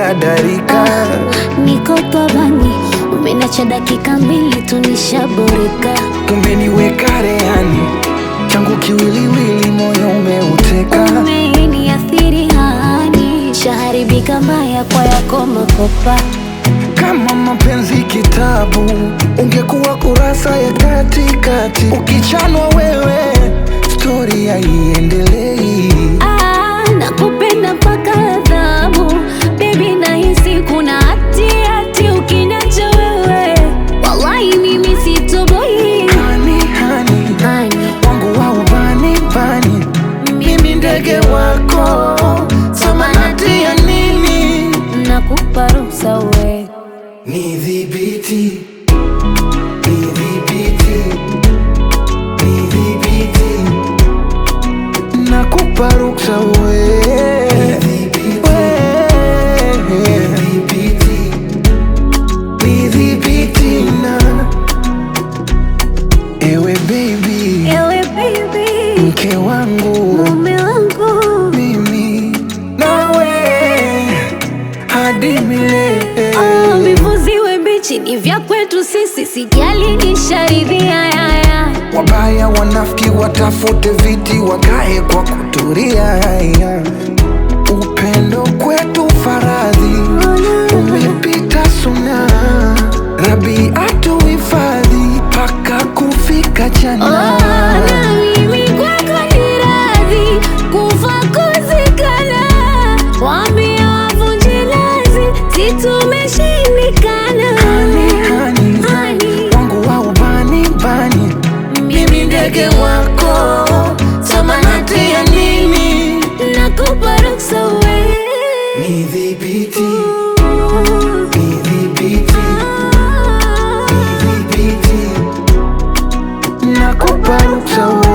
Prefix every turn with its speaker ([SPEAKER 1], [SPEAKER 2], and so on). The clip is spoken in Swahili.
[SPEAKER 1] dadarika
[SPEAKER 2] Niko pabani, umenacha dakika mbili tu nishaboreka.
[SPEAKER 1] umeniweka rehani changu kiwiliwili moyo umeuteka
[SPEAKER 2] Umeniathiri hani, shaharibika mbaya kwa yako makopa.
[SPEAKER 1] kama mapenzi kitabu ungekuwa kurasa ya katikati ukichanwa wewe stori haiendelei
[SPEAKER 2] Ah, nakupenda mpaka adhabu Baby nahisi kuna hati hati ukiniacha wewe Wallahi mimi sitoboi
[SPEAKER 1] hani hani
[SPEAKER 2] Hani,
[SPEAKER 1] wangu wa ubani bani mimi ndege wako samanati ya nini
[SPEAKER 2] nakupa ruhusa we
[SPEAKER 1] Nidhibiti, nidhibiti, nidhibiti, nakupa ruksa we. We. Nidhibiti na ewe baby,
[SPEAKER 2] Ewe baby,
[SPEAKER 1] mke wangu
[SPEAKER 2] mume wangu
[SPEAKER 1] mimi nawe hadi milele.
[SPEAKER 2] Oh, vivuziwe mbichi ni vya kwetu sisi Sijali nisharidhia yaya
[SPEAKER 1] Wabaya wanafiki watafute viti wakae kwa kuturia. Upendo kwetu faradhi umepita suna, Rabi atuhifadhi mpaka kufika
[SPEAKER 2] Oh,
[SPEAKER 1] jana.
[SPEAKER 2] na mimi kwako ni radhi kufa kuzikana, waambie wavunje lazi, si tumeshindikana.
[SPEAKER 1] Hani, hani,
[SPEAKER 2] Hani,
[SPEAKER 1] wangu wa ubani bani, mimi ndege wako, samanati ya nini?
[SPEAKER 2] nakupa ruksa we.
[SPEAKER 1] Nidhibiti,
[SPEAKER 2] Ooh.
[SPEAKER 1] nidhibiti,
[SPEAKER 2] Ah.
[SPEAKER 1] nidhibiti, nakupa ruksa